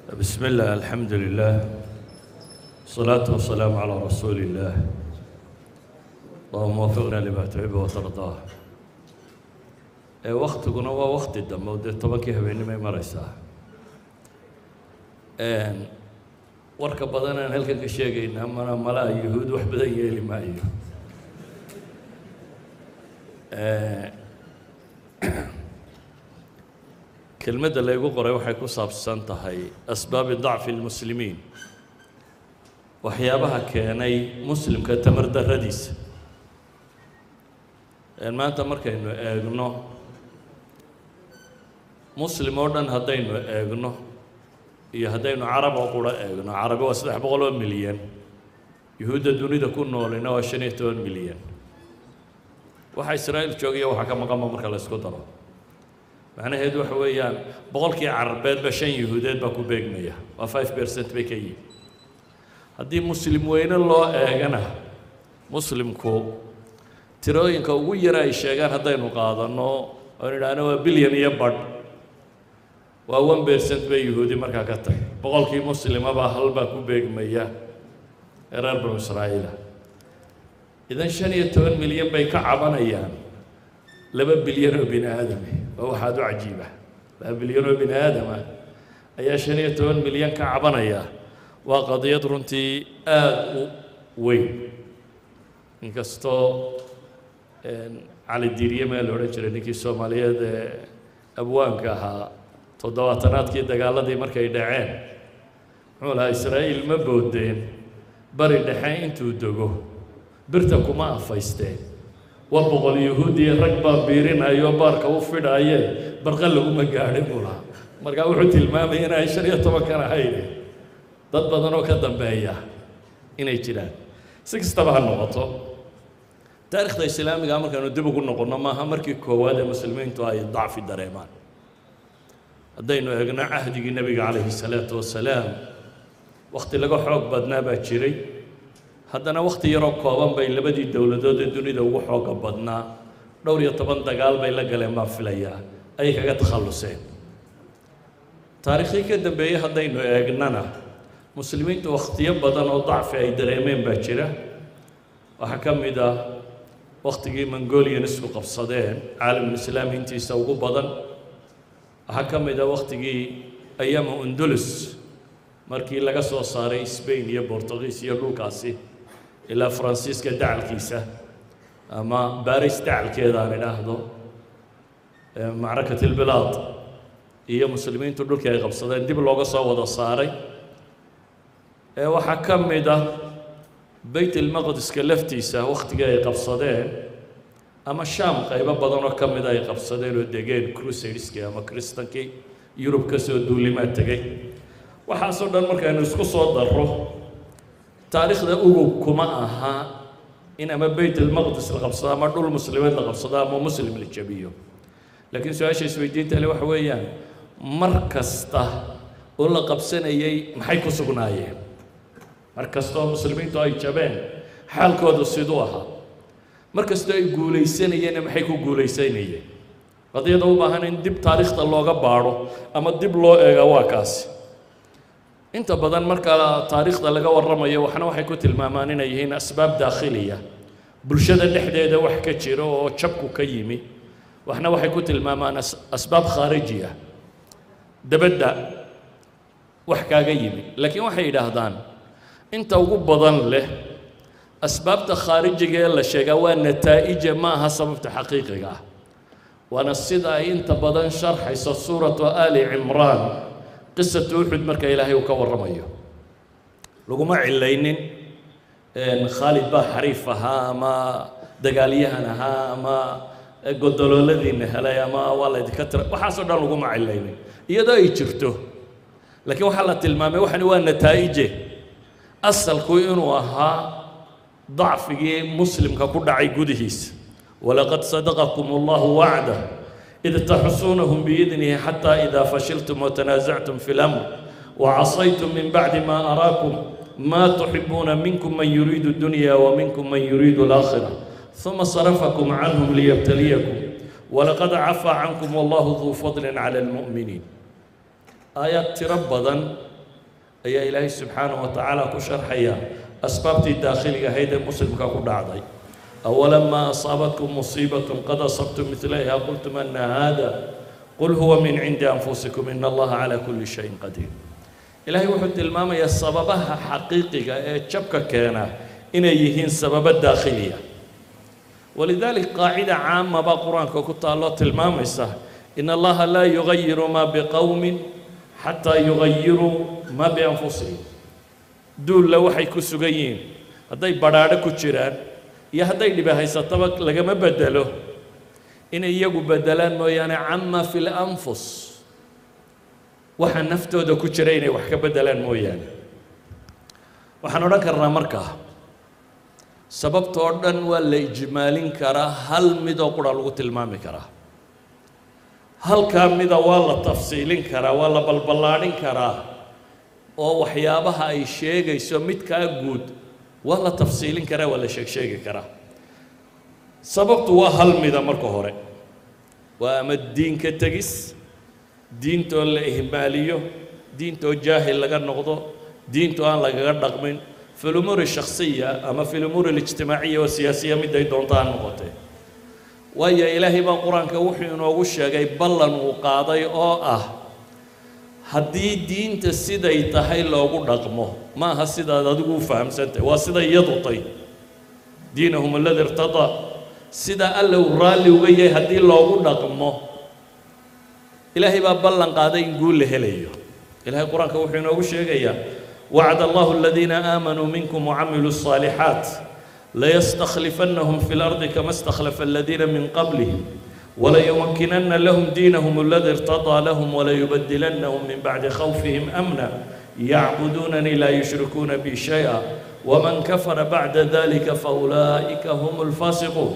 بسم الله الحمد لله الصلاة والسلام على رسول الله اللهم وفقنا لما تحب وترضاه ee waktiguna waa wakti dambe oo dee tobankii habeenimay maraysaa warka badan aan halkan ka sheegaynaa mana malaha yuhuud wax badan yeeli maayo kelmadda laygu qoray waxay ku saabsan tahay asbaabi dacfi lmuslimiin waxyaabaha keenay muslimka tamar darradiisa maanta markaynu eegno muslim oo dhan haddaynu eegno iyo haddaynu carab oo qura eegno carabi waa saddex boqol oo milyan yuhuudda dunida ku noolina waa shan iyo toban milyan waxa israa'iil joogaya waxaa ka maqanba marka la ysku daro macnaheedu waxa weeyaan boqolkii carabeedba shan yuhuudeed baa ku beegmaya waa five percent bay ka yihin haddii muslim weyne loo eegana muslimku tirooyinka ugu yara ay sheegaan haddaynu qaadanno oon idhaahno waa bilyan iyo badh waa one percent bay yuhuudi markaa ka tahay boqolkii muslimaba halbaa ku beegmaya ee reer banu israa'iila idan shan iyo toban milyan bay ka cabanayaan laba bilyan oo bini aadame waa waxaad u cajiiba laba bilyan oo bini aadama ayaa shan iyo toban milyan ka cabanaya waa qadiyad runtii aada u weyn inkastoo cali diiriye meel la odhan jiray ninkii soomaaliyeed ee abwaanka ahaa toddobaatanaadkii dagaaladii markay dhaceen muxuu lahaa israa'iil ma boodeen bari dhexe intuu dego birta kuma afaysteen waa boqol yahuudiya rag baa biirinayo baarka u fidhaaye barqa laguma gaadhin buu lahaa markaa wuxuu tilmaamaya inay shan iyo tobankan ahayn dad badan oo ka dambeeya inay jiraan si kastaba ha noqoto taarikhda islaamiga markaynu dib ugu noqonno maaha markii koowaad ee muslimiintu ay dacfi dareemaan haddaynu eegno cahdigii nebiga calayhi salaatu wasalaam wakhti laga xoog badnaa baa jiray haddana wakhti yaroo kooban bay labadii dowladood ee dunida ugu xooga badnaa dhowr iyo toban dagaal bay la galeen baan filayaa ayay kaga takhalluseen taariikhdii ka dambeeyey haddaynu eegnana muslimiintu wakhtiyo badan oo dacfi ay dareemeen baa jira waxaa ka mid ah wakhtigii mongolian isku qabsadeen caalamulislaami intiisa ugu badan waxaa ka mid ah wakhtigii ayaama undulus markii laga soo saaray sbain iyo bortugiis iyo dhulkaasi ilaa faransiiska dacalkiisa ama baris dacalkeeda aan idhaahdo macrakat ilbilaad iyo muslimiintu dhulkii ay qabsadeen dib looga soo wada saaray waxaa ka mid ah beyt ilmaqdiska laftiisa wakhtigii ay qabsadeen ama shaam qaybo badan oo ka mida ay qabsadeen oo degeen crusadeskii ama kristankii yurub ka soo duulimaa tegey waxaasoo dhan markaynu isku soo darro taariikhda ugub kuma aha in ama beyt ilmaqdis la qabsado ama dhul muslimiin la qabsado ama muslim la jabiyo laakiin su-aasha isweydiinta le waxa weeyaan mar kasta oo la qabsanayay maxay ku sugnaayeen mar kastoo muslimiintu ay jabeen xaalkoodu siduu ahaa mar kastoo ay guulaysanayeenna maxay ku guulaysanayeen qadiyada u baahan in dib taariikhda looga baadho ama dib loo eega waa kaasi inta badan marka taariikhda laga warramayo waxna waxay ku tilmaamaan inay yihiin asbaab daakhiliya bulshada dhexdeeda wax ka jiro oo jabku ka yimi waxna waxay ku tilmaamaan asbaab khaarijiya dabadda wax kaaga yimi laakiin waxay yidhaahdaan inta ugu badan leh asbaabta khaarijiga ee la sheegaa waa nataa'ija ma aha sababta xaqiiqiga ah waana sida ay inta badan sharxayso suuratu ali cimraan qisatu uxud marka ilaahay uu ka warramayo laguma cilaynin khaalid baa xariif ahaa ama dagaalyahan ahaa ama godolooladiina helay ama waa laydinka tira waxaasoo dhan laguma cilaynin iyadoo ay jirto laakiin waxaa la tilmaamay waxani waa nataa'ije asalku inuu ahaa dacfigii muslimka ku dhacay gudihiisa walaqad sadaqakum allahu wacdah id taxusuunahum biidnihi xataa idaa fashiltum watanaasactum fi lamr wacasaytum min bacdi ma araakum ma tuxibuuna minkum man yuriidu dunya wa minkum man yuriidu alaakhira ثم صرفكم عنهم ليبتليكم ولقد عفى عنكم والله ذو فضل على المؤمنين aayaad tiro badan ayaa ilaahay subxaanahu wa tacaala ku sharxaya asbaabtii daakhiliga ahayd ee muslimka ku dhacday awalamaa asaabatkum musiibatun qad asabtum midlayha qultum ana hada qul huwa min cindi anfusikum in allaha calaa kulli shayin qadiir ilaahay wuxuu tilmaamayaa sababaha xaqiiqiga ee jabka keena inay yihiin sababo daakhiliya walidalik qaacida caama baa qur-aanka ku taalloo tilmaamaysa in allaha laa yugayiru maa biqowmin xataa yugayiruu maa bianfusihim duulla waxay ku sugan yihiin hadday badhaadho ku jiraan iyo hadday dhibi haysataba lagama bedelo inay iyagu bedelaan mooyaane cama fi lanfus waxa naftooda ku jira inay wax ka bedelaan mooyaane waxaan odhan karnaa markaa sababtoo dhan waa la ijmaalin karaa hal midoo qura lagu tilmaami karaa halkaa mida waa la tafsiilin karaa waa la balballaadhin karaa oo waxyaabaha ay sheegayso midkaa guud waa la tafsiilin karaa waa la sheegsheegi karaa sababtu waa hal mida marka hore waa ama diinka tegis diintoo la ihmaaliyo diintoo jaahil laga noqdo diintoo aan lagaga dhaqmin fi lumuuri shakhsiya ama fi lumuuri alijtimaaciya oo siyaasiya miday doonta ha noqotee waayo ilaahay baa qur-aanka wuxuu inoogu sheegay ballan uu qaaday oo ah haddii diinta siday tahay loogu dhaqmo ma aha sidaad adigu u fahamsantahay waa sida iyadu tay diinahum aladi irtadaa sida alla uu raalli uga yahay haddii loogu dhaqmo ilaahay baa ballan qaaday in guul la helayo ilahay qur-aanka wuxuu inoogu sheegayaa wacd allahu aladiina aamanuu minkum wacamiluu الصaalixaat layastakhlifannahum fi اlardi kama istakhlafa aladiina min qablihim وليمكنن لهم دينهم الذي ارتضى لهم وليبدلنهم من بعد خوفهم أمنا يعبدونني لا يشركون بي شيئا ومن كفر بعد ذلك فأولئك هم الفاسقون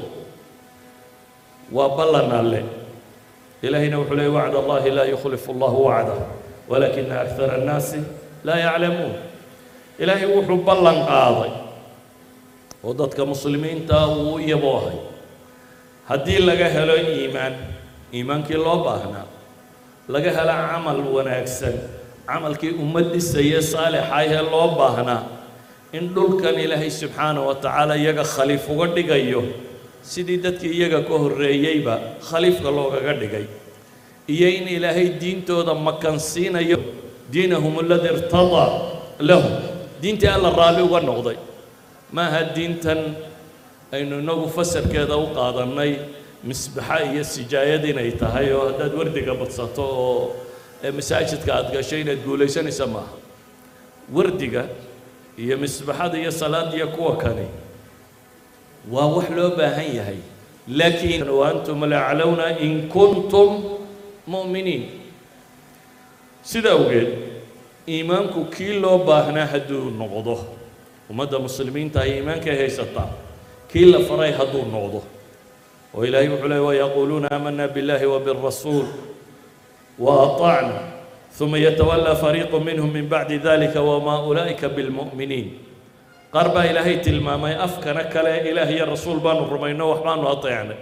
وبلنا له إلهنا وحلي وعد الله لا يخلف الله وعده ولكن أكثر الناس لا يعلمون إلهي وحو بلن قاضي وضدك مسلمين تاو يبوهي haddii laga helo iimaan iimaankii loo baahnaa laga helo camal wanaagsan camalkii ummad dhisaya saalixaahee loo baahnaa in dhulkan ilaahay subxaanahu wa tacaala iyaga khaliif uga dhigayo sidii dadkii iyaga ka horreeyeyba khaliifka loogaga dhigay iyo in ilaahay diintooda makansiinayo diinahum aladi irtadaa lahum diintii alla raalli uga noqday maaha diintan aynu inagu fasarkeeda u qaadannay misbaxa iyo sijaayad inay tahay oo haddaad wardiga badsato oo masaajidka aad gasho inaad guulaysanaysa maaha wardiga iyo misbaxada iyo salaadiya kuwa kani waa wax loo baahan yahay laakiin wa antum laclowna in kuntum mu'miniin sida awgeed iimaanku kii loo baahnaa hadduu noqdo ummadda muslimiinta ay iimaankay haysataa kii la faray hadduu noqdo oo ilaahay wuxuu leey wayaquuluuna aamana biاllahi wabالrasuul وأطعنا ثم يتولى فريق منهم من بعد ذلك وما أولئك بالمؤمنين قرب إلهي تلمامي أفكنا كلا إلهي الرسول بانو رمينا وحبانو أطيعنا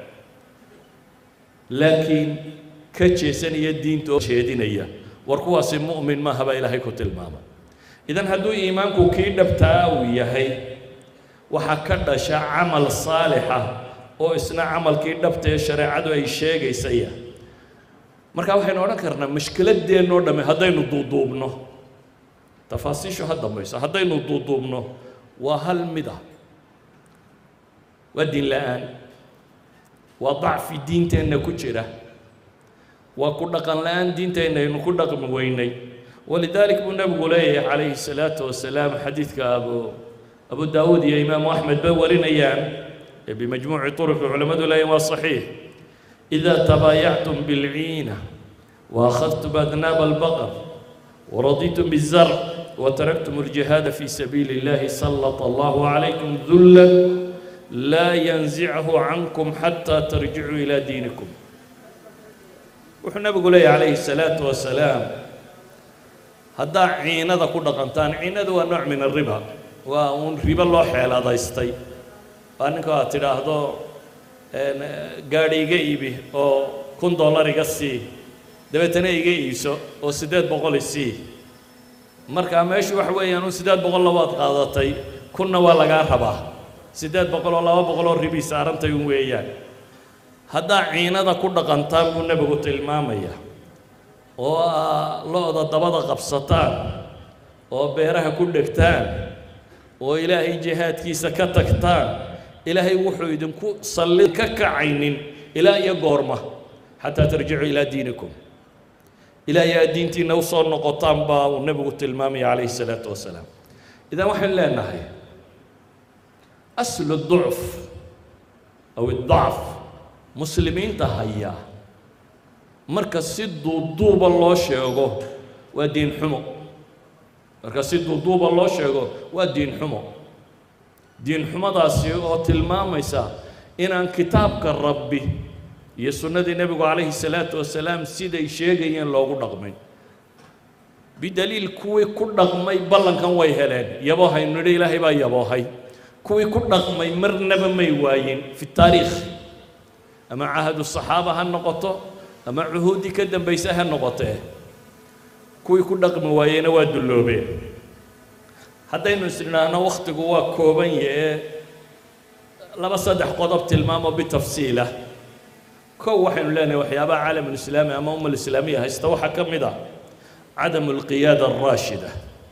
لكن كتشيسن يدين تو شهدين warkuwaasi mu'min maaha baa ilaahay ku tilmaama idan hadduu iimaanku kii dhabtaa uu yahay waxaa ka dhasha camal saalixa oo isna camalkii dhabta ee shareecadu ay sheegaysaya marka waxaynu odhan karnaa mashkiladeennoo dhamme haddaynu duuduubno tafaasiishu ha dambayso haddaynu duuduubno waa hal mid ah waa diin la-aan waa dacfi diinteenna ku jira waa ku dhaqan la-aan diinteenna aynu ku dhaqmi weynay walidaalik buu nebigu leeyahay calayhi salaatu wasalaam xadiidka abu abu daawuud iyo imaamu axmed ba warinayaan ee bimajmuuci turuqi culammadu leeyahin waa saxiix إذا تبايعتم بالعينة وأخذتم أذناب البقر ورضيتم بالزرع وتركتم الجهاد في سبيل الله سلط الله عليكم ذلا لا ينزعه عنكم حتى ترجعوا إلى دينكم وحنا بقول عليه الصلاة والسلام هذا عينة كل قنتان عينة هو نوع من الربا وأن ربا الله حيل هذا يستي أنك تراهدو gaadhi iga iibi oo kun dollar iga sii dabeetana iga iibso oo siddeed boqol isii markaa meeshu waxa weeyaan un siddeed boqol labaad qaadatay kunna waa lagaa rabaa siddeed boqol oo laba boqol oo ribii saarantay un weeyaan haddaa ciinada ku dhaqantaan buu nebigu tilmaamaya oo aa lo-da dabada qabsataan oo beeraha ku dhegtaan oo ilaahay jihaadkiisa ka tagtaan ilaahay wuxuu idinku salli ka kacaynin ilaa iyo goorma xataa tarjicuu ilaa diinikum ilaahay aad diintiinna u soo noqotaan baa uu nebigu tilmaamaya calayhi salaatu wasalaam idan waxaynu leenahay aslu ducf aw idacf muslimiinta haya marka si duuduuba loo sheego waa diin xumo marka si duuduuba loo sheego waa diin xumo diin xumadaasi oo tilmaamaysa inaan kitaabka rabbi iyo sunnadii nebigu calayhi salaatu wasalaam siday sheegayeen loogu dhaqmin bidaliil kuwii ku dhaqmay ballankan way heleen yaboohaynu nidhi ilaahay baa yaboohay kuwii ku dhaqmay marnaba may waayin fi taariikh ama cahadu saxaaba ha noqoto ama cuhuuddii ka dambaysa ha noqotee kuwii ku dhaqmi waayeyna waa dulloobeen haddaynu isnidhaahno wakhtigu waa kooban yahee laba saddex qodob tilmaamo bitafsiilah kow waxaynu leenahay waxyaabaha caalamulislaami ama umma alislaamiya haysta waxaa ka mid ah cadamu alqiyaada alraashida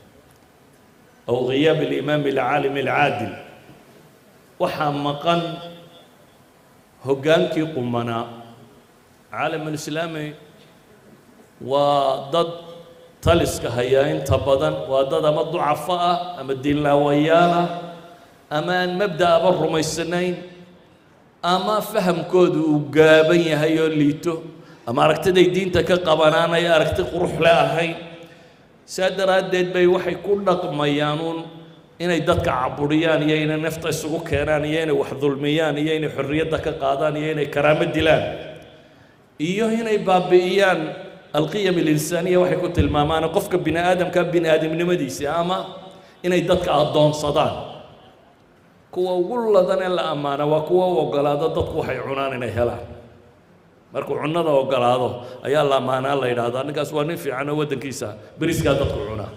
aw ghiyaab alimaami alcaalimi alcaadil waxaa maqan hoggaankii qumanaa caalamulislaami waa dad taliska hayaa inta badan waa dad ama ducafo ah ama diinlaawayaal ah ama aan mabda'aba rumaysanayn ama fahamkoodu uu gaaban yahay oo liito ama aragtiday diinta ka qabanaanay aragti quruxle ahayn saa daraaddeed bay waxay ku dhaqmayaanuun inay dadka caburiyaan iyo inay nafta isugu keenaan iyo inay wax dulmiyaan iyo inay xorriyadda ka qaadaan iyo inay karaamo dilaan iyo inay baabi'iyaan alqiyam alinsaaniya waxay ku tilmaamaan qofka bini aadamka bini aadamnimadiisa ama inay dadka addoonsadaan kuwa ugu ladan ee la ammaana waa kuwa u ogolaado dadku waxay cunaan inay helaan markuu cunnada ogolaado ayaa la ammaanaa la yidhaahdaa ninkaas waa nin fiican oo waddankiisa beriskaa dadku cunaa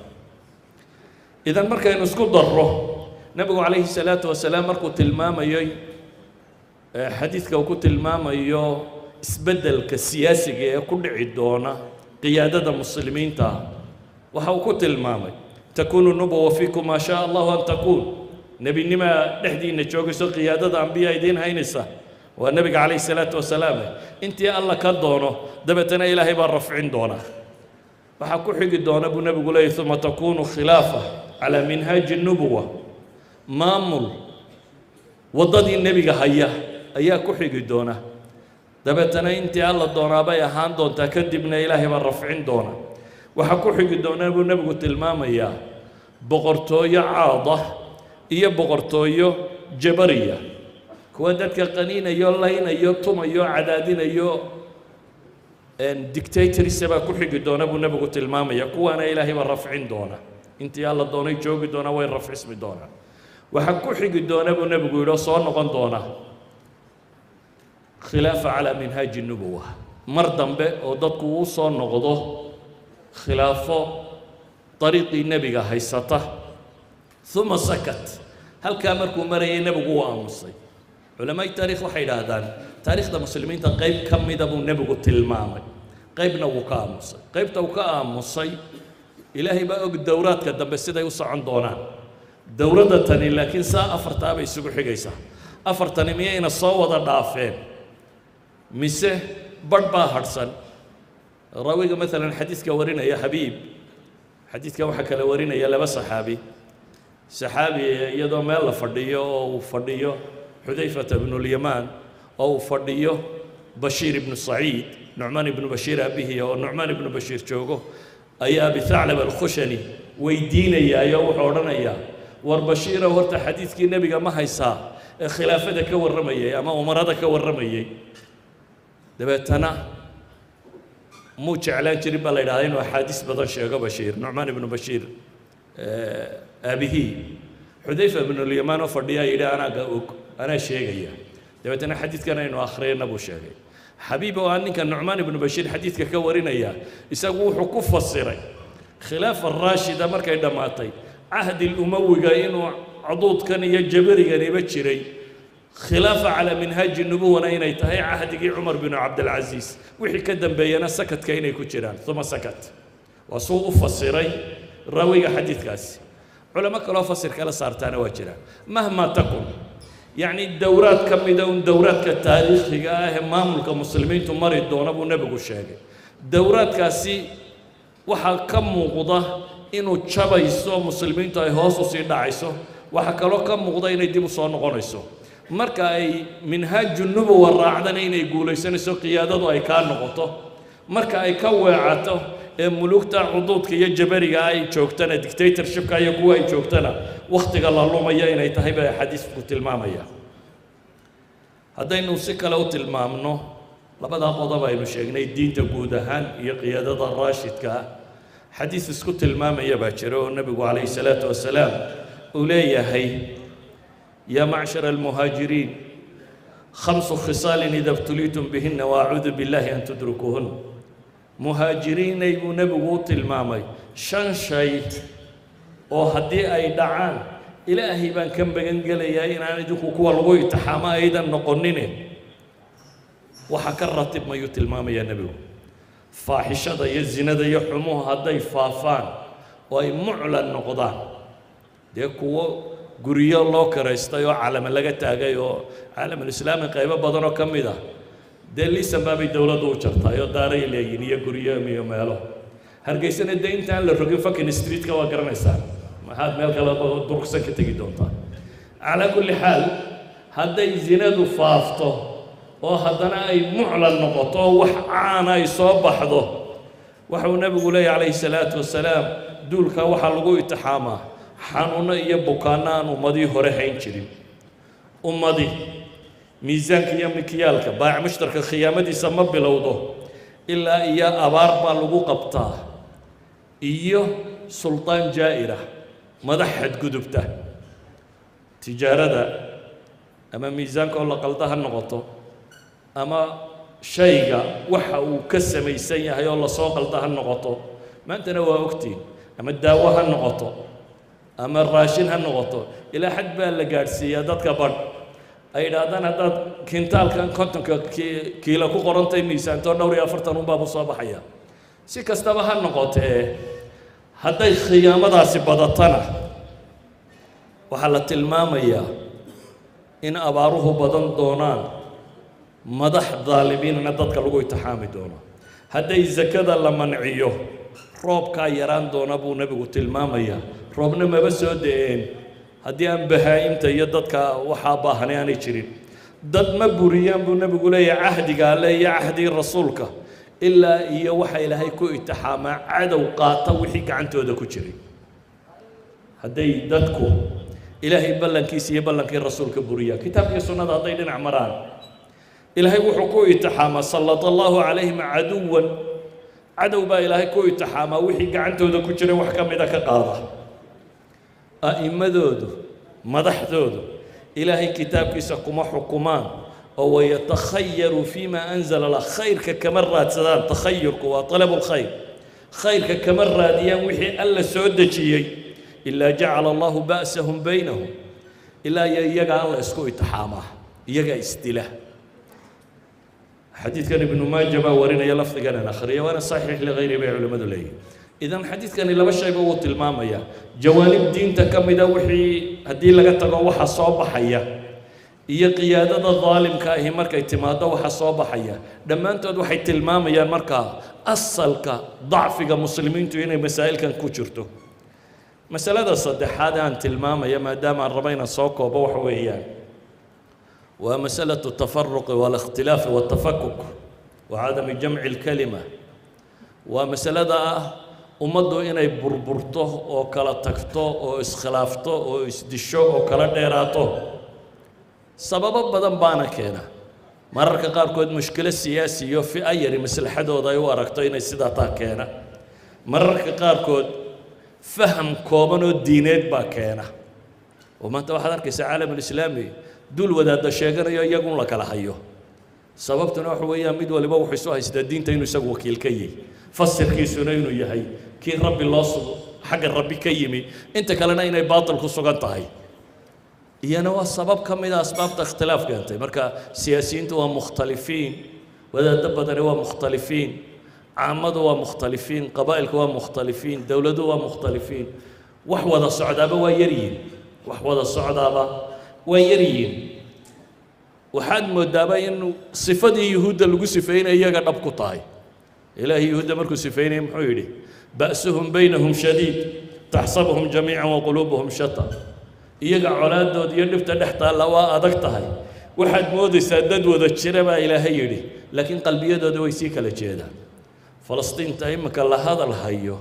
idan markaynu isku darro nebigu calayhi salaatu wasalaam markuu tilmaamayey xadiidka uu ku tilmaamayo isbeddelka siyaasiga ee ku dhici doona qiyaadada muslimiinta waxa uu ku tilmaamay takuunu nubuwa fiikum maa shaa allahu an takuun nebinimaa dhexdiinna joogayso qiyaadada ambiya idiin haynaysa waa nebiga calayhi salaatu wasalaam intii alla ka doono dabeetana ilaahay baa rafcin doona waxaa ku xigi doona buu nebigu leeyay uma takuunu khilaafa calaa minhaaji nubuwa maamul waddadii nebiga haya ayaa ku xigi doona dabeetana intii alla doonaabay ahaan doontaa kadibna ilaahay baa rafcin doona waxaa ku xigi doona buu nebigu tilmaamayaa boqortooyo caada iyo boqortooyo jabariya kuwa dadka qaniinayo laynayo tumayo cadaadinayo dictatorisa baa ku xigi doona buu nebigu tilmaamaya kuwaana ilaahay baa rafcin doona intii alla doonay joogi doona way rafcismi doonaa waxaa ku xigi doona buu nebigu yidhi oo soo noqon doona khilaafa calaa minhaaji nubuwa mar dambe oo dadku uu soo noqdo khilaafo dariiqii nebiga haysata uma sakat halkaa markuu marayay nebigu u aamusay culamaai taarikh waxay idhaahdaan taariikhda muslimiinta qayb ka mida buu nebigu tilmaamay qaybna wuu ka aamusay qaybta uu ka aamusay ilaahay baa og dowraadka dambe siday u socon doonaan dowladda tani laakiin saa afartaa bay isugu xigaysaa afartani miyayna soo wada dhaafeen mise badh baa hadhsan raawiga maalan xadiidka warinaya xabiib xadiidkan waxaa kale warinaya laba saxaabi saxaabi iyadoo meel la fadhiyo oo uu fadhiyo xudayfata bnulyamaan oo uu fadhiyo bashiir ibnu saciid nucmaan ibnu bashiir aabihii oo nucmaan ibnu bashiir joogo ayaa bithaclab alkhushani weydiinayaayoo wuxuu odhanayaa war bashiirow horta xadiidkii nebiga ma haysaa ee khilaafada ka warramayay ama umarada ka warramayay dabeetana muu jeclaan jirin baa la yidhahdaa inuu axaadiis badan sheego bashiir nucmaan ibnu bashiir aabihii xudayfa ibnulyamaan oo fadhiyaa yidhi anaaga og anaa sheegaya dabeetana xadiidkan aynu akhriyana buu sheegay xabiib oo aan ninka nucmaan ibnu bashiir xadiidka ka warinaya isagu wuxuu ku fasiray khilaafa raashida markay dhammaatay cahdi lumawiga inuu caduudkan iyo jabariganiba jiray khilaafa calaa minhaaji nubuwana inay tahay cahdigii cumar binu cabdilcasiis wixii ka dambeeyana sakadka inay ku jiraan uma sakat waa suu u fasiray raawiga xadiidkaasi culamo kaloo fasir kala saartaana waa jiraan mahma takun yacni dowraad ka mida un dowraadka taariikhiga ah ee maamulka muslimiintu mari doona buu nebigu sheegay dowraadkaasi waxaa ka muuqda inuu jabayso muslimiintu ay hoos u sii dhacayso waxaa kaloo ka muuqda inay dib u soo noqonayso marka ay minhaaju nubuwa raacdana inay guulaysanayso qiyaadadu ay kaa noqoto marka ay ka weecato ee mulugta cuduudka iyo jabariga ay joogtana dictatorshipka iyo kuwa ay joogtana wakhtiga la lumaya inay tahay baa xadiisku tilmaamaya haddaynu si kale u tilmaamno labadaa qodob aynu sheegnay diinta guud ahaan iyo qiyaadada raashidka ah xadiis isku tilmaamaya baa jira oo nebigu calayhi salaatu wasalaam uu leeyahay yaa macshara almuhaajiriin khamsu khisaalin ida btuliitum bihinna waacuudu billahi an tudrikuuhun muhaajiriinay buu nebigu u tilmaamay shan shay oo haddii ay dhacaan ilaahay baan ka magan gelayaa inaan idinku kuwa lagu itixaamo aydan noqonine waxaa ka ratib mayuu tilmaamayaa nebigu faaxishada iyo zinada iyo xumuhu hadday faafaan oo ay muclan noqdaan dee kuwo guryo loo karaystay oo calama laga taagay oo caalamulislaami qaybo badan oo ka mid ah dee liisan baabay dowladdu u jartaay oo daaray leeyihin iyo guryo iyo meelo hargeysana dee intaan la rogin fucking streetka waa garanaysaan maxaad meel kale durugsan ka tegi doontaa calaa kulli xaal hadday zinadu faafto oo haddana ay muclan noqoto oo wax caana ay soo baxdo waxau nebigu leeyahy calayhi salaatu wasalaam duulkaa waxaa lagu itixaamaa xanuuno iyo bukaanno aan ummadii hore hayn jirin ummadii miisaanka iyo mikyaalka baac mushtarka khiyaamadiisa ma bilowdo ilaa iyo abaar baa lagu qabtaa iyo suldaan jaa'ira madax xadgudubta tijaarada ama miisaanka oo la qalda ha noqoto ama shayga waxa uu ka samaysan yahay oo lasoo qalda ha noqoto maantana waa ogtiin ama daawo ha noqoto ama raashin ha noqoto ilaa xad baa la gaadhsiiyaa dadka badh ay idhaahdaan haddaad kintaalkan kontonka kiilo ku qorantay miisaantoo dhowr iyo afartan unbaabu soo baxaya si kastaba ha noqotee hadday khiyaamadaasi badatana waxaa la tilmaamayaa in abaaruhu badan doonaan madax daalimiinna dadka lagu itixaami doono hadday sakada la manciyo roobkaa yaraan doona buu nebigu tilmaamayaa roobna maba soo da-een haddii aan bahaa-imta iyo dadka waxaa baahanay aanay jirin dad ma buriyaan buu nebigu leeyahay cahdiga alle iyo cahdigii rasuulka ilaa iyo waxa ilaahay ku itixaamaa cadow qaata wixii gacantooda ku jiray hadday dadku ilaahay ballankiisa iyo ballankii rasuulka buriyaan kitaabkii sunnada hadday dhinac maraan ilaahay wuxuu ku itixaamaa sallata allahu calayhim caduwan cadow baa ilaahay ku itixaamaa wixii gacantooda ku jiray wax ka mida ka qaada a'immadoodu madaxdoodu ilaahay kitaabkiisa kuma xukumaan oo wayatakhayaru fima anzala lah khayrka kama raadsadaan takhayurku waa talabu lkhayr khayrka kama raadiyaan wixii alla soo dejiyey ilaa jacala allahu ba'sahum baynahum ilaa iyo iyaga alla isku itixaamaa iyaga isdila xadiidkan ibnu maaja baa warinaya lafdigan aan akhriya waana saxiix ligayri bay culimmadu leeyihin idan xadiidkani laba shayba wuu tilmaamaya jawaanib diinta ka mida wixii haddii laga tago waxa soo baxaya iyo qiyaadada daalimka ahi markay timaado waxa soo baxaya dhammaantood waxay tilmaamayaan markaa asalka dacfiga muslimiintu inay masaa'ilkan ku jirto masalada saddexaad aan tilmaamaya maadaama aan rabo inaan soo koobo waxa weeyaan waa masalatu tafaruqi waalikhtilaafi waltafakuk wa cadami jamci lkalima waa masalada ah ummaddu inay burburto oo kala tagto oo iskhilaafto oo isdisho oo kala dheeraato sababo badan baana keena mararka qaarkood mushkilo siyaasi iyo fi'a yari maslaxadooda ay u aragto inay sidaa taa keena mararka qaarkood faham kooban oo diineed baa keena oo maanta waxaad arkaysaa caalamulislaami dul wadaadda sheeganayo iyagun la kala hayo sababtuna waxa weeyaan mid waliba wuxuu isu haystaa diinta inuu isagu wakiil ka yahay fasirkiisuna inuu yahay kii rabbi loo sugo xagga rabbi ka yimi inta kalena inay baatil ku sugan tahay iyana waa sabab ka mid a asbaabta ikhtilaaf keentay marka siyaasiyiintu waa mukhtalifiin wadaaddo badani waa mukhtalifiin caamadu waa mukhtalifiin qabaa'ilku waa mukhtalifiin dowladuhu waa mukhtalifiin wax wada socdaaba waa yaryihin wax wada socdaaba waa yaryihin waxaad moodaaba in sifadii yuhuudda lagu sifeynaya iyaga dhab ku tahay ilaahay yuhuudda markuu sifeynaya muxuu yidhi ba'suhum baynahum shadiid taxsabuhum jamiican wa quluubuhum shata iyaga colaaddooda iyo dhibta dhex taalla waa adag tahay waxaad moodaysaa dad wada jira baa ilaahay yidhi laakiin qalbiyadooda way sii kala jeedaan falastiinta iminka la hadal hayo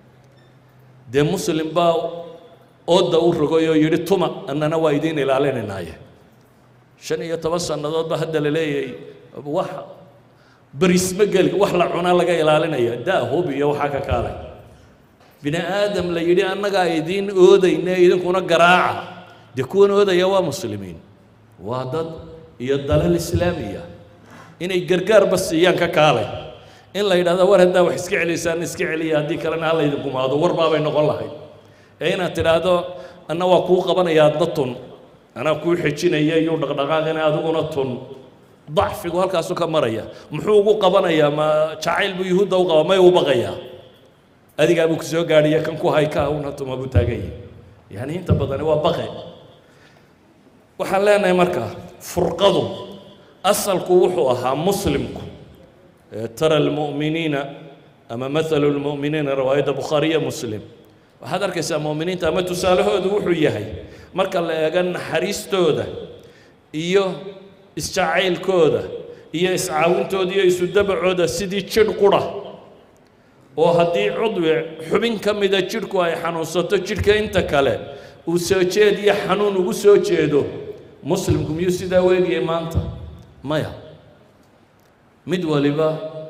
dee muslim baa ooda u rogay oo yidhi tuma annana waa idiin ilaalinaynaye shan iyo toban sannadood ba hadda la leeyahay wax berisma geli wax la cunaa laga ilaalinaya daa hub iyo waxaa ka kaalay bini aadam la yidhi annagaa idiin oodayne idinkuna garaaca dee kuwan oodaya waa muslimiin waa dad iyo dalal islaamiya inay gargaarba siiyaan ka kaalay in la yidhahdo war haddaa wax iska celiysaan iska celiya haddii kalena hala idin gumaado war baabay noqon lahayd ee inaad tidhaahdo anna waa kuu qabanaya adna tun anaa kuu xejinaya iyo dhaqdhaqaaqina adiguna tun dacfigu halkaasu ka maraya muxuu ugu qabanayaa ma jacayl buu yuhuudda u qaba may u baqayaa adigaa buu ku soo gaadhiya kan ku hay ka una tuma buu taagan yahay yani inta badani waa baqe waxaan leenahay marka furqadu asalku wuxuu ahaa muslimku tara almu'miniina ama mathalu lmu'miniina riwaayadda bukhaariya muslim waxaad arkaysaa mu'miniinta ama tusaalahoodu wuxuu yahay marka la eego naxariistooda iyo isjacaylkooda iyo iscaawintooda iyo isudabacooda sidii jidh qura oo haddii cudwi xubin ka mida jidhku ay xanuunsato jidhka inta kale uu soo jeed iyo xanuun ugu soo jeedo muslimku miyuu sidaa weegiyay maanta maya mid waliba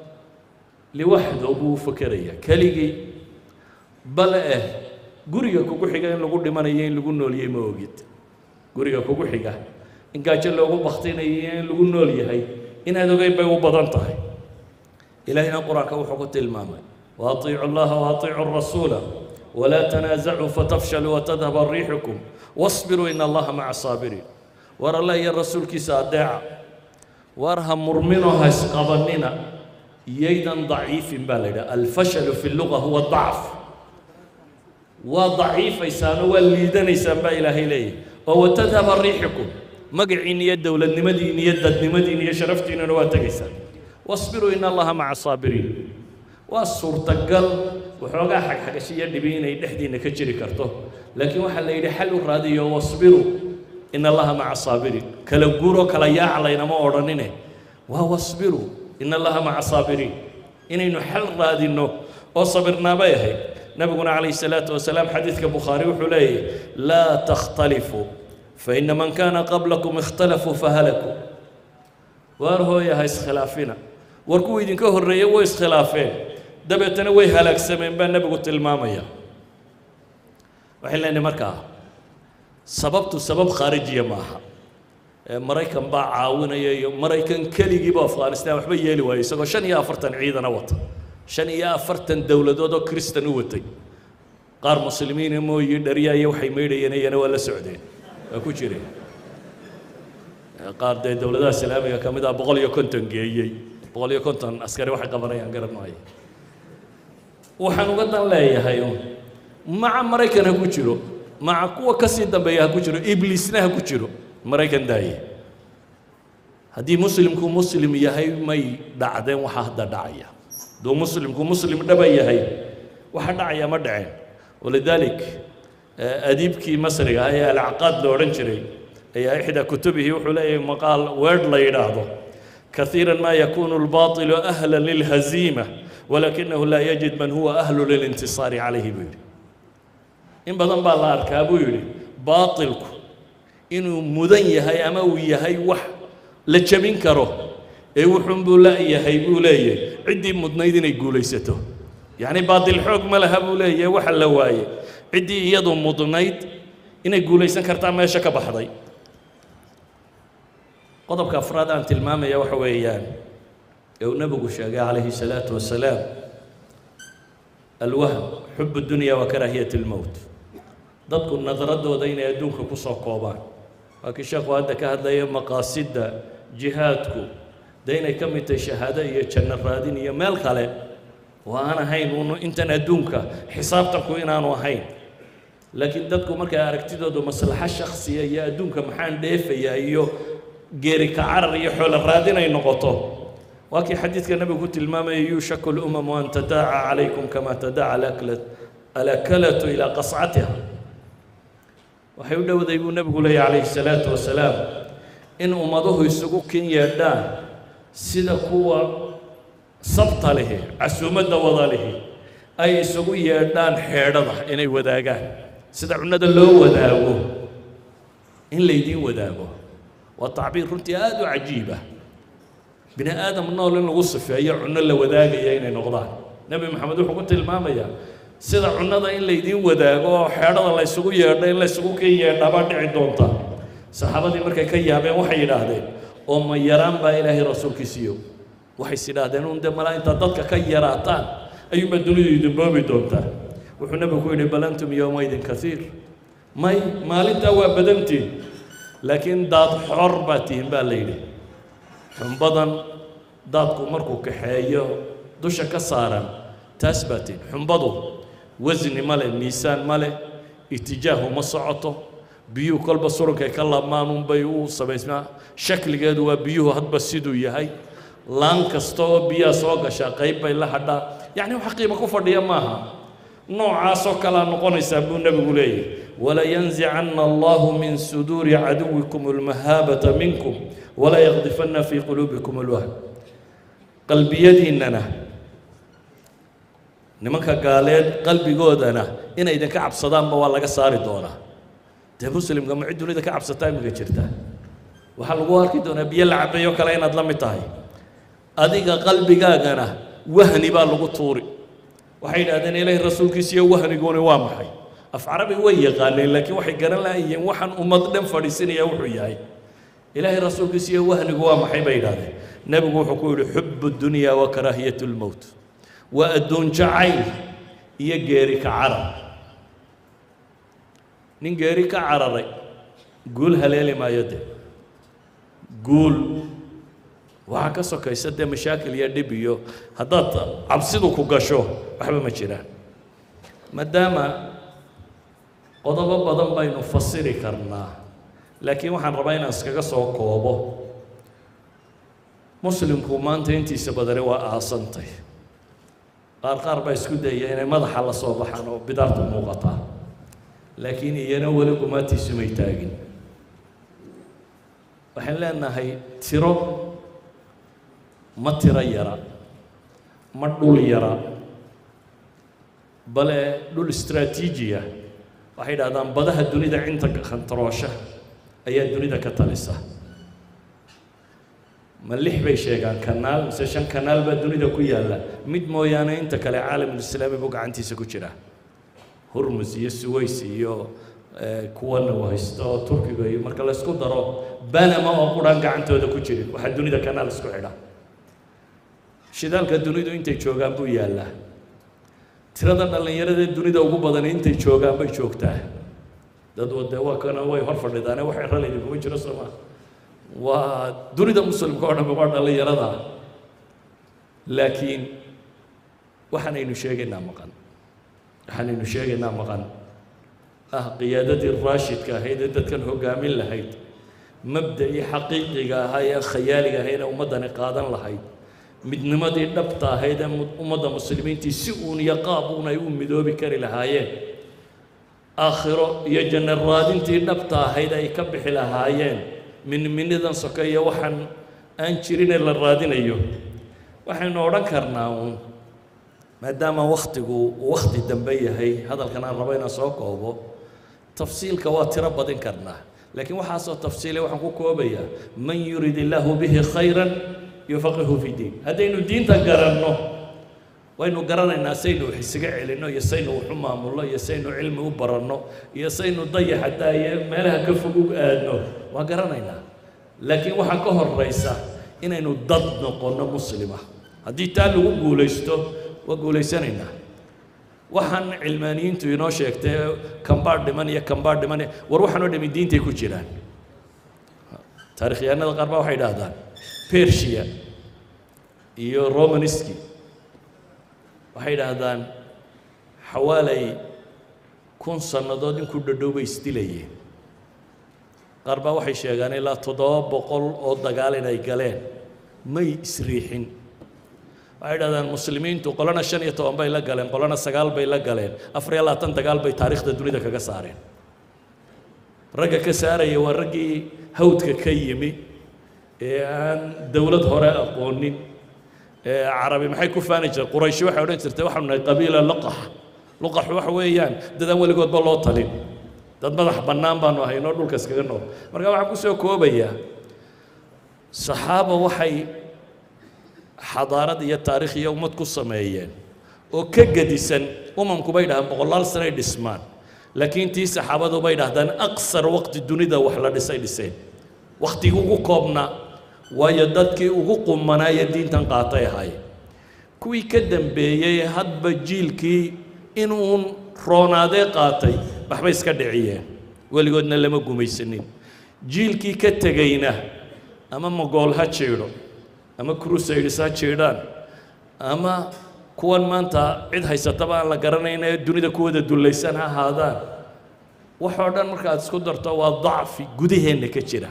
liwaxdo buu u fakeraya keligii bale eh guriga kugu xiga in lagu dhimanayo in lagu nooliyey ma ogid guriga kugu xiga in gaajo loogu baktinayo iyo in lagu nool yahay inaad ogeyn bay u badan tahay ilaahina qur-aanka wuxuu ku tilmaamay waaطiicu llaha waaطiicu الrasuula walaa tanaasacuu fatafshaluu watadhaba riixukum wasbiruu ina allaha maca saabiriin war alla iyo rasuulkiisa adeeca war ha murminoo ha isqabanina yaydan daciifin baa la yidhaha alfashalu fi luga huwa dacf waa daciifaysaanoo waa liidanaysaan baa ilaahay leeyahy oo watadhaba riixukum magaciin iyo dowladnimadiin iyo dadnimadiin iyo sharaftiinuna waa tegaysaan wasbiruu in allaha maca saabiriin waa suurtagal waxoogaa xagxagasho iyo dhibi inay dhexdiinna ka jiri karto laakiin waxaa la yidhi xal u raadiyo wasbiruu in allaha maca saabiriin kala guuroo kala yaaca laynama odhanine waa wasbiruu in allaha maca saabiriin inaynu xal raadinno oo sabirnaabay ahayd nabiguna calayhi salaatu wasalaam xadiidka bukhaari wuxuu leeyahy laa takhtalifuu faina man kaana qablakum ikhtalafuu fahalakuu waar hooya ha iskhilaafina war kuwa idinka horreeyey way iskhilaafeen dabeetana way halaagsameen baa nebigu tilmaamaya waxay leenahay markaa sababtu sabab khaarijiya maaha maraykan baa caawinaya iyo maraykan keligiiba afghanistan waxba yeeli waayey isagoo shan iyo afartan ciidana wata shan iyo afartan dowladood oo kristan u watay qaar muslimiina mooyi dharyaaya waxay maydhayeen iyana waa la socdeen waa ku jireen qaar dee dowladaha islaamiga ka mid ah boqol iyo konton geeyey boqol iyo konton askari waxay qabanayaan garan maayo waxaan uga dan leeyahay maca maraykan ha ku jiro maca kuwa ka sii dambeeya ha ku jiro ibliisna ha ku jiro maraykan daaye haddii muslimku muslim yahay may dhacdeen waxa hadda dhacaya hadduu muslimku muslim dhaba yahay waxa dhacaya ma dhaceen walidalik adiibkii masriga ah ee alcaqaad la odhan jiray ayaa ixdaa kutubihi wuxuu leeyahay maqaal weedh la yidhaahdo كثيرا ما يكون الباطل أهلا للهزيمة ولكنه لا يجد من هو أهل للانتصار عليه بيري إن بدن بالله أركابو يري باطلك إنه مدن يهي أما ويهي وح لجمين كره إيه وحن بولا يهي بولا عدي مدنيدين يقول يسته يعني باطل حكم لها بولا وح اللواي عدي يدو مدنيد إن يقول يسن كرتا ما يشك بحضي qodobka afraad aan tilmaamaya waxa weeyaan ee uu nebigu sheegay calayhi salaatu wasalaam alwahm xub dunya wa karaahiyat اlmowt dadku nadaradooda inay adduunka ku soo koobaan waa kii sheekhu hadda ka hadlaya maqaasidda jihaadku dee inay ka mid tahay shahaado iyo janno raadin iyo meel kale oo aan ahayn un intan adduunka xisaabtanku inaanu ahayn laakiin dadku markay aragtidoodu maslaxo shaksiya iyo adduunka maxaan dheefayaa iyo geeri ka carar iyo xoolo raadin ay noqoto waa kii xadiidka nebigu ku tilmaamaya yuushaku lumamu an tadaaca calaykum kama tadaaca alakalatu ilaa qascatiha waxay u dhowday buu nebigu leeyahy calayhi salaatu wasalaam in ummaduhu isugu kin yeedhaan sida kuwa sabta lihi casuumadda wada lihi ay isugu yeedhaan xeedhada inay wadaagaan sida cunnada loo wadaago in laydiin wadaago waa tacbiir runtii aada u cajiiba bini aadam nool in lagu sifeeyo cunno la wadaagaya inay noqdaan nebi maxamed wuxuu ku tilmaamayaa sida cunnada in laydiin wadaago oo xeedhada la ysugu yeedho in la ysugu kin yeedhaa baa dhici doonta saxaabadii markay ka yaabeen waxay yidhaahdeen oo ma yaraan baa ilaahay rasuulkiisiiyo waxay is idhaahdeen un dee malaa intaad dadka ka yaraataan ayuunbaa dunidu idin boobi doontaa wuxuu nebigu ku yidhi bal antum yowmaydin kaiir may maalintaa waa badantiin laakiin daad xor baa tihin baa la yidhi xumbadan daadku markuu kaxeeyo dusha ka saaran taas baa tihin xumbadu wasni ma leh miisaan ma leh itijaahu ma socoto biyuhu kolba surankay ka laabmaan unbay u samaysmaa shakligeedu waa biyuhu hadba siduu yahay laan kasta oo biyaha soo gashaa qayb bay la hadhaa yacni wax qiimo ku fadhiya maaha noocaasoo kalea noqonaysaa buu nebigu leeyahy walayanzicanna allahu min suduuri caduwikum almahaabata minkum wala yaqdifanna fii quluubikum alwahm qalbiyadiinnana nimanka gaaleed qalbigoodana inay idinka cabsadaanba waa laga saari doonaa dee muslimka ma cid dunida ka cabsataa imika jirta waxaa lagu arki doonaa biyo la cabeeyo kale inaad la mid tahay adiga qalbigaagana wahni baa lagu tuuri waxay yidhahdeen ilaahay rasuulkiisa iyo wahniguni waa maxay af carabi way yaqaaneen laakiin waxay garan lahaayeen waxaan ummad dhan fadhiisinaya wuxuu yahay ilaahay rasuulkiisa iyo wahnigu waa maxay bay yidhahdeen nebigu wuxuu ku yidhi xubu dunya wa karaahiyat lmowt waa adduun jacayl iyo geeri ka carar nin geeri ka cararay guul haleeli maayo de guul waxaa ka sokaysa dee mashaakil iyo dhib iyo haddaad cabsidu ku gasho waxba ma jiraan maadaama qodobo badan baynu fasiri karnaa laakiin waxaan rabaa inaan iskaga soo koobo muslimku maanta intiisa badani waa aasantay qaar qaar baa isku dayaya inay madaxa la soo baxaan oo bidaartu muuqataa laakiin iyana weli gumaatiisu may taagin waxaan leenahay tiro ma tiro yara ma dhul yara bale dhul istraatiijiya waxay dhahdaan badaha dunida cinta khantaroosha ayaa dunida ka talisa ma lix bay sheegaan kanaal mise shan kanaal baa dunida ku yaalla mid mooyaane inta kale caalamulislaami buu gacantiisa ku jira hurmus iyo suways iyo kuwana uu haysto oo turkiga iyo marka laysku daro banama oo quraan gacantooda ku jirin waxaa dunida kanaal isku xidha shidaalka dunidu intay joogaan buu yaallaa tirada dhallinyarada dunida ugu badani intay joogaan bay joogtaa dad wade waa kana way hor fadhidaane wax erala idinkuma jiro sooma waa dunida muslimka oo dhan waa dhallinyarada laakiin waxaanaynu sheegaynaa maqan waxaanaynu sheegaynaa maqan ah qiyaadadii raashidka ahayd ee dadkan hoggaamin lahayd mabda'ii xaqiiqiga ahaa ee khayaaliga ahayd ee ummaddani qaadan lahayd midnimadii dhabta ahayd ee ummadda muslimiintii si uun iyo qaab uun ay u midoobi kari lahaayeen aakhiro iyo janno raadintii dhabta ahayd ay ka bixi lahaayeen minminidan sokeeya waxaan aan jirinee la raadinayo waxaynu odhan karnaa uun maadaama wakhtigu uu wakhti dambe yahay hadalkan aan rabo inaan soo koobo tafsiilka waa tiro badin karnaa laakiin waxaasoo tafsiilay waxaan ku koobayaa man yurid illaahu bihi khayran yufaqihu fi diin haddaynu diinta garanno waynu garanaynaa saynu wax isaga celinno iyo saynu wax u maamulno iyo saynu cilmi u baranno iyo saynu dayaxa daaye meelaha ka fog u aadno waa garanaynaa laakiin waxaa ka horaysa inaynu dad noqonno muslima haddii taa lagu guulaysto waa guulaysanaynaa waxaan cilmaaniyiintu inoo sheegtay kambaa dhiman iyo kambaa dhiman iyo war waxaan oo dhami diintay ku jiraan taarikhyahanada qaar baa waxay idhaahdaan persia iyo romaniski waxay idhaahdaan xawaalay kun sannadood in ku dhadhow bay isdilayeen qaar baa waxay sheegaan ilaa toddoba boqol oo dagaal inay galeen may isriixin waxay idhahdaan muslimiintu qolana shan iyo toban bay la galeen qolana sagaal bay la galeen afar iyo labaatan dagaal bay taariikhda dunida kaga saareen ragga ka saaraya waa raggii hawdka ka yimi ee aan dowlad hore aqoonin ee carabi maxay ku faani jireen qurayshi waxay odhan jirtay waxaanu nahay qabiila luqax luqaxu waxa weeyaan dad aan weligoodba loo talin dad madax bannaan baanu ahaynoo dhulka iskaga nool marka waxaan ku soo koobayaa saxaaba waxay xadaarad iyo taariikh iyo ummad ku sameeyeen oo ka gedisan umamku bay dhahaan boqolaal sanay dhismaan laakiin tii saxaabadu bay dhahdaan aqsar waqti dunida wax la dhisay dhiseen wakhtigii ugu koobnaa waayo dadkii ugu qumanaaye diintan qaatay ahaayeen kuwii ka dambeeyey hadba jiilkii inuun roonaadee qaatay waxbay iska dhiciyeen weligoodna lama gumaysanin jiilkii ka tegayna ama mogool ha jiidho ama crusades ha jiidhaan ama kuwan maanta cid haysataba aan la garanayna ee dunida kuwada dullaysan ha ahaadaan waxoo dhan markaad isku darto waa dacfi gudaheenna ka jira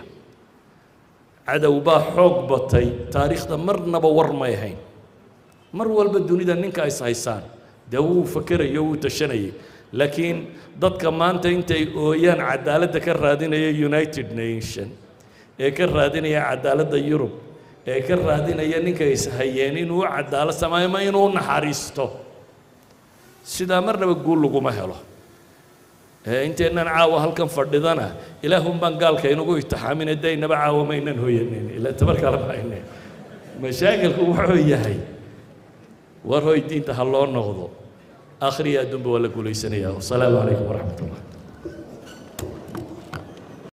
cadow baa xoog batay taariikhda marnaba war may ahayn mar walba dunida ninka is haysaan dee wuu fakerayo wuu tashanayay laakiin dadka maanta intay ooyaan cadaaladda ka raadinaya united nation ee ka raadinaya cadaaladda yurub ee ka raadinaya ninka ishayeen inuu u cadaalad sameeyo ma inuu naxariisto sidaa marnaba guul laguma helo inteennan caawa halkan fadhidana ilaahun baan gaalka inagu itixaamine daynaba caawa maynan hoyanin ilaa tabar kale mahayne mashaakilku wuxuu yahay war hoy diinta ha loo noqdo آخر يا دنب ولا قولي سنيا والسلام عليكم ورحمة الله